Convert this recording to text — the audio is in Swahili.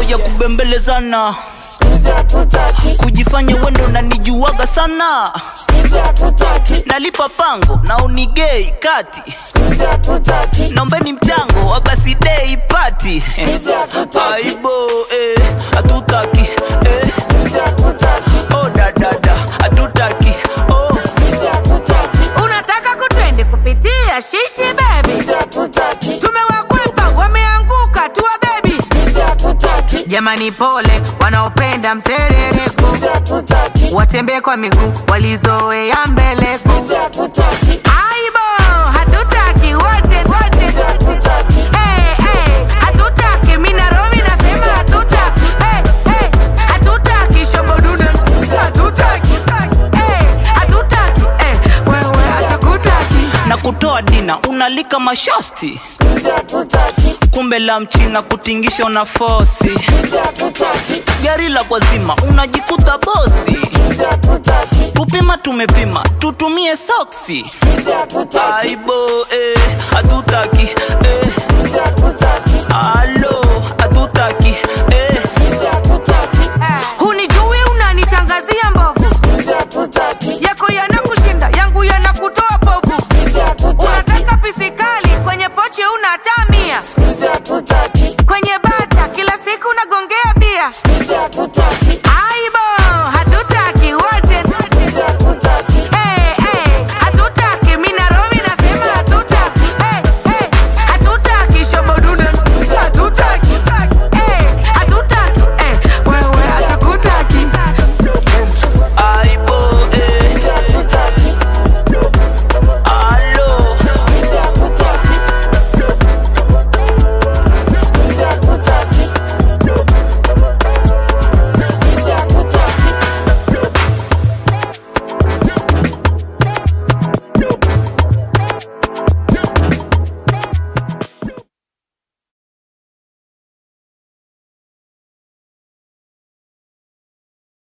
ya kubembelezana kujifanya wendo na nijuaga sana nalipa pango na unigei kati naombeni mchango wa basi dei pati aibo eh, hatutaki eh. oh dadada hatutaki oh. unataka kutrendi kupitia shishi bebi tumewakwepa wameanguka tuwa bebi jamani pole wanaopenda mserereko watembee kwa miguu walizoea mbeleko aibo hatutaki wote wote hey, hey, hatutaki minaromi nasema hatutaki hey, hey, hatutaki shobodude hatutaki hey, hatutaki hey, wewe hatakutaki na kutoa dina unalika mashosti kumbe la mchina kutingisha una fosi gari la kwazima unajikuta bosi kupima tumepima tutumie soksi aibo eh, hatutaki eh. Alo.